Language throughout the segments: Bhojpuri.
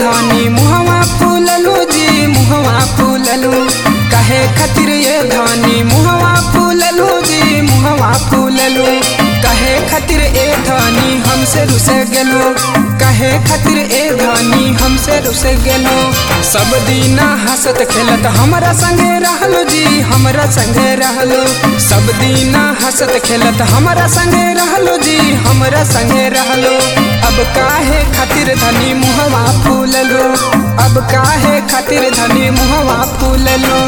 धानी मुहवा फूललू जी मुहवा फूललू कहे खातिर ये धानी मुहवा फूललू जी मुहवा फूललू कहे खातिर ए धानी हमसे रुस गेलो कहे खातिर ए धानी हमसे रुस गेलो सब दीना हंसत खेलत हमरा संगे रहलो जी हमरा संगे रहलो सब दीना हंसत खेलत हमरा संगे रहलो जी हमरा संगे रहलो अब काहे खातिर धनी मुहवा फूललो अब काहे खातिर धनी मुहवा फूललो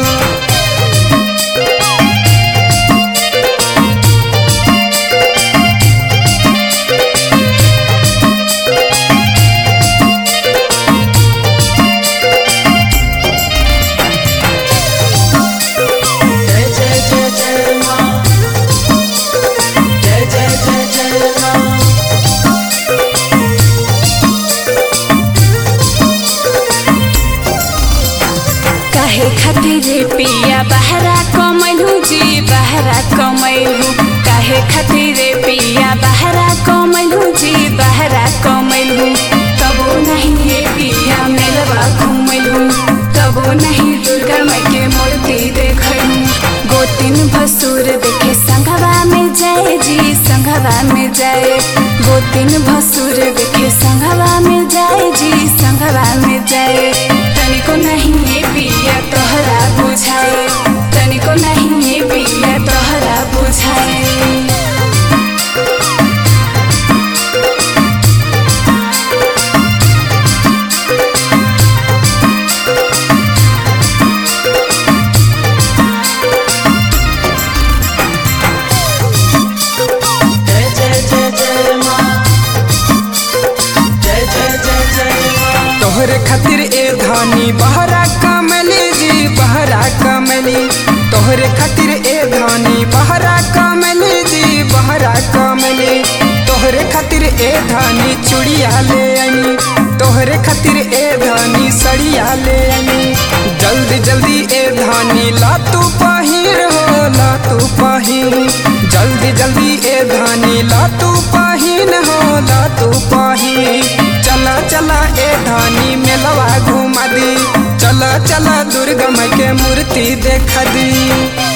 जय जय जय जय माँ जय जय जय जय माँ काहे खातिर पिया बहरा कमैलू जी बहरा कमैलू काहे खातिर पिया बहरा कमैलू जी बहरा कमैलू तबो नहीं ये पिया मेलवा घुमैलू तबो नहीं दुर्गा माई के मूर्ति देखलू गोतिन भसुर देखे संघवा में जाए जी संघवा में जाए गोतिन भसुर देखे संघवा में जाए जी संघवा में जाए तनिको नहीं ये पिया तोहरा बुझाए तनिको नहीं ये पिया तोहरा बुझाए जय जय जय जय माँ जय जय जय जय माँ तोहरे खातिर ए धानी बहरा कमली जी बहरा कमली तोहरे खातिर ए धानी बहरा कमली जी बहरा कमली तोहरे खातिर ए धानी चूड़िया ले आनी तोहरे खातिर ए धानी सड़िया ले आनी जल्दी जल्दी ए धानी ला तू पहिर हो ला तू पहिर जल्दी जल्दी ए धानी ला तू पहिन हो ला तू पहिन चला चला ए धानी मेलवा घुमा दी चला चला दुर्गा माई के मूर्ति देखा दी